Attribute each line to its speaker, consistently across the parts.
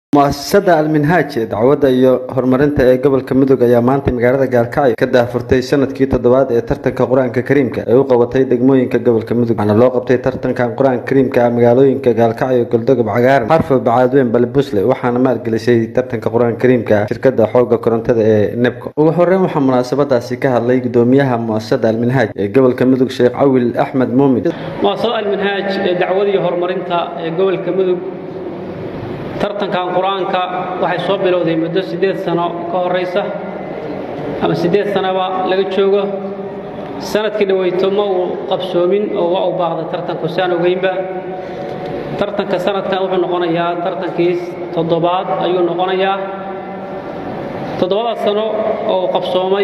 Speaker 1: mu'asasada alminhaaj ee dacwadda iyo horumarinta ee gobolka mudug ayaa maanta magaalada gaalkacyo ka daahfurtay sanadkii toddobaad ee tartanka qur-aanka kariimka ee u qabatay degmooyinka gobolka mudug waxaana loo qabtay tartankan qur-aanka kariimka ah magaalooyinka gaalkacyo goldogob cagaaran xarfo bacaadweyn balbusle waxaana maalgelisay tartanka qur-aanka kariimka ah shirkada xooga korontada ee nebco ugu horeyn waxaa munaasabadaasi ka hadlay gudoomiyaha mu'asasada alminhaaj ee gobolka mudug sheekh cawil axmed muumin
Speaker 2: muasasada alminhaaj ee dacwada iyo horumarinta ee gobolka mudug tartankan qur-aanka waxay soo bilowday muddo siddeed sano ka horaysa ama siddeed sanoba laga joogo sanadkii dhaweyto ma uu qabsoomin oo waa u baaqday tartanku saan ogeynba tartanka sanadkan wuxuu noqonayaa tartankii toddobaad ayuu noqonayaa toddobadaas sano oo uu qabsoomay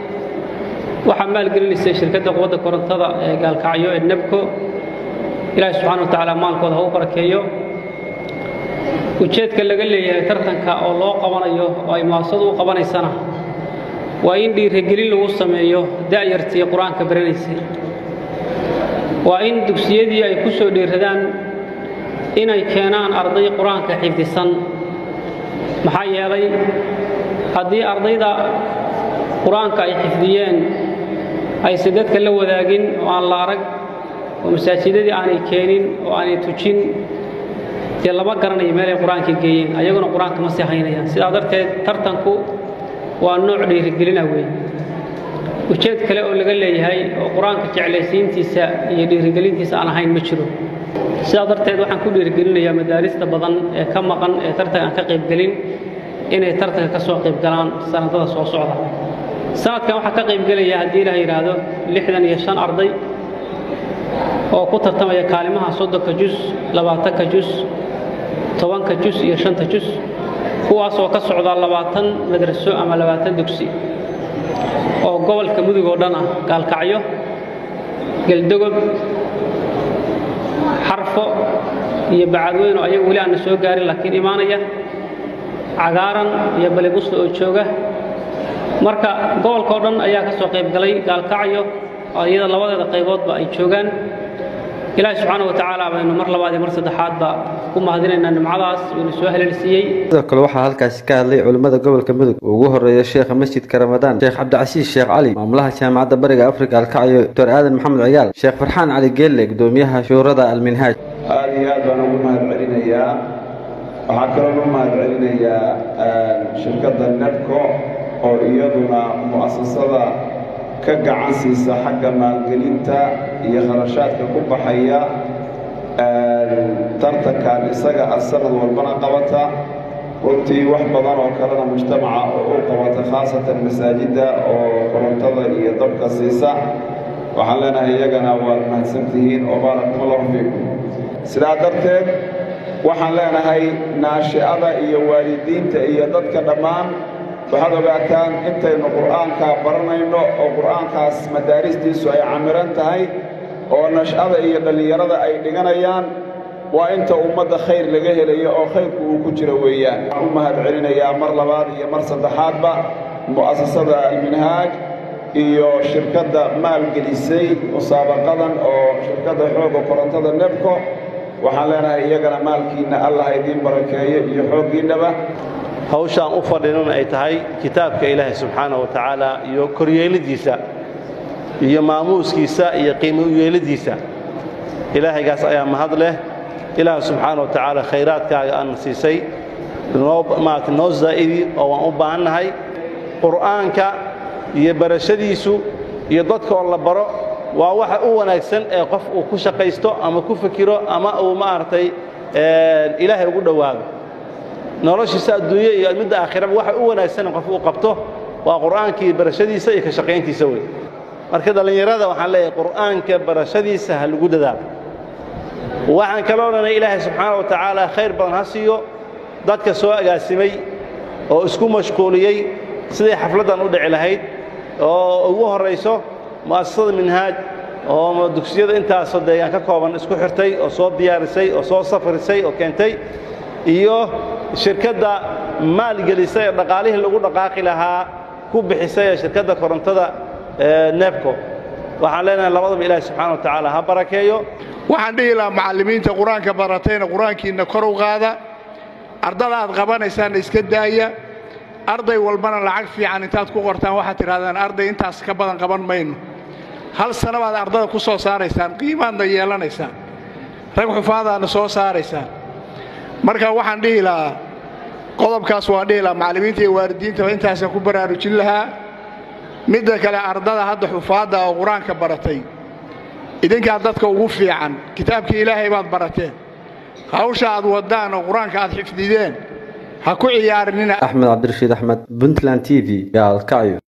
Speaker 2: waxaa maalgelinaysay shirkadda quwadda korontada ee gaalkacyo ee nebco ilaahi subxana wa tacaala maalkooda ha u barakeeyo ujeedka laga leeyahay tartanka oo loo qabanayo oo ay muasasadu u qabanaysana waa in dhiirigelin lagu sameeyo da'yartii qur-aanka baranaysay waa in dugsiyadii ay ku soo dhiiradaan inay keenaan arday qur-aanka xifdisan maxaa yeelay haddii ardayda qur-aanka ay xifdiyeen ayse dadka la wadaagin oo aan la arag oo masaajidadii aanay keenin oo aanay tujin dee lama garanayo meelay qur-aanka geeyeen ayaguna qur-aanka ma sii haynayaan sidaa darteed tartanku waa nooc dhiirigelina weeye ujeed kale oo laga leeyahay oo qur-aanka jeclaysiintiisa iyo dhiirigelintiisa aan ahayn ma jiro sidaa darteed waxaan ku dhiirigelinayaa madaarista badan ee ka maqan ee tartanka aan ka qaybgelin inay tartanka ka soo qaybgalaan sanadada soo socda sanadkan waxaa ka qaybgelaya haddii ilaah yidhaahdo lixdan iyo shan arday oo ku tartamaya kaalimaha soddonka jus labaatanka jus tobanka jus iyo shanta jus kuwaasoo ka socda labaatan madraso ama labaatan dugsi oo gobolka mudug oo dhan ah gaalkacyo geldogob xarfo iyo bacadweyn oo ayagu weli aanna soo gaarin laakiin imaanaya cagaaran iyo balibusla oo jooga marka gobolka oo dhan ayaa ka soo qayb galay gaalkacyo oo iyada labadeeda qayboodba ay joogaan ilaahi subxaana wa tacaala baynu mar labaad iyo mar saddexaadba ku mahadinaynaa nimcadaas uuna soo haleelsiiyey
Speaker 1: sidoo kale waxaa halkaasi ka hadlay culimmada gobolka mudug oo ugu horeeya sheekha masjidka ramadaan sheekh cabdicasiis sheekh cali maamulaha jaamacadda bariga afrika alkacyo doctor aadan maxamed cigaal sheekh farxaan cali geelle gudoomiyaha shuurada alminhaaj
Speaker 3: aad iyo aad baan ugu mahad celinayaa waxaa kaloo u mahad celinayaa shirkadda nebco oo iyaduna mu'asasada ka gacan siisa xagga maalgelinta iyo kharashaadka ku baxaya tartankan isaga ah sanad walbana qabata runtii wax badan oo kalena mujtamaca oo u qabata khaasatan masaajidda oo korontada iyo dabka siisa waxaan leenahay iyagana waad mahadsantihiin oo baarakum allahu fiikum sidaa darteed waxaan leenahay naashi'ada iyo waalidiinta iyo dadka dhammaan waxaad ogaataan intaynu qur'aankaa baranayno oo qur'aankaas madaaristiisu ay camiran tahay oo nash'ada iyo dhallinyarada ay dhiganayaan waa inta ummadda khayr laga helayo oo khayrku uu ku jiro weeyaan waxaan u mahad celinayaa mar labaad iyo mar saddexaadba mu'asasada alminhaaj iyo shirkadda maalgelisay musaabaqadan oo shirkadda xoogga korontada nebco waxaan leenahay iyagana maalkiinna allah idiin barakeeyo iyo xooggiinnaba
Speaker 4: hawshaan u fadhinan ay tahay kitaabka ilaahay subxaana wa tacaala iyo koryeelidiisa iyo maamuuskiisa iyo qiimo u yeelidiisa ilaahaygaas ayaa mahad leh ilaah subxaana wa tacaala khayraadkaaga aan siisay noo maarata noo zaa'idi oo waan u baahannahay qur'aanka iyo barashadiisu iyo dadka oo la baro waa waxa u wanaagsan ee qof uu ku shaqaysto ama ku fikiro ama uu maaragtay ilaahay ugu dhowaado noloshiisa adduunye iyo midda aakhiraba waxa u wanaagsan qof uu qabto waa qur'aankii barashadiisa iyo ka shaqayntiisa wey marka dhallinyarada waxaan leeyahay qur'aanka barashadiisa ha lagu dadaalo waxaan kaloo dhanay ilaahay subxaana wa tacaala khayr badan ha siiyo dadka soo agaasimay oo isku mashquuliyey siday xafladdan u dhici lahayd oo ugu horrayso mu'asasada minhaaj oo dugsiyada intaasoo deegaan ka kooban isku xirtay oo soo diyaarisay oo soo safrisay oo keentay iyo shirkadda maalgelisay ee dhaqaalihii lagu dhaqaaqi lahaa ku bixisay ee shirkadda korontada nebco waxaan leenahay labadaba ilaahi subxaana wa tacaala ha barakeeyo
Speaker 5: waxaan dhihi lahaa macallimiinta qur-aanka baratayna qur-aankiinna kor u qaada ardada aad qabanaysaan iska daaya arday walbana lacag fiican intaad ku qortaan waxaad tidhahdaan arday intaas ka badan qaban mayno hal sana baad ardada ku soo saaraysaan qiimaadna yeelanaysaan rag xufaadaadna soo saaraysaan marka waxaan dhihi lahaa qodobkaas waa dhihi lahaa macallimiinta iyo waalidiintaba intaasaan ku baraarujin lahaa midda kale ardada hadda xufaadda oo qur-aanka baratay idinkaa dadka ugu fiican kitaabkii ilaahay baad barateen hawsha aad waddaan oo qur-aanka aad xifdideen ha ku ciyaarinina
Speaker 1: axmed cabdirashiid axmed puntland t v gaalkacyo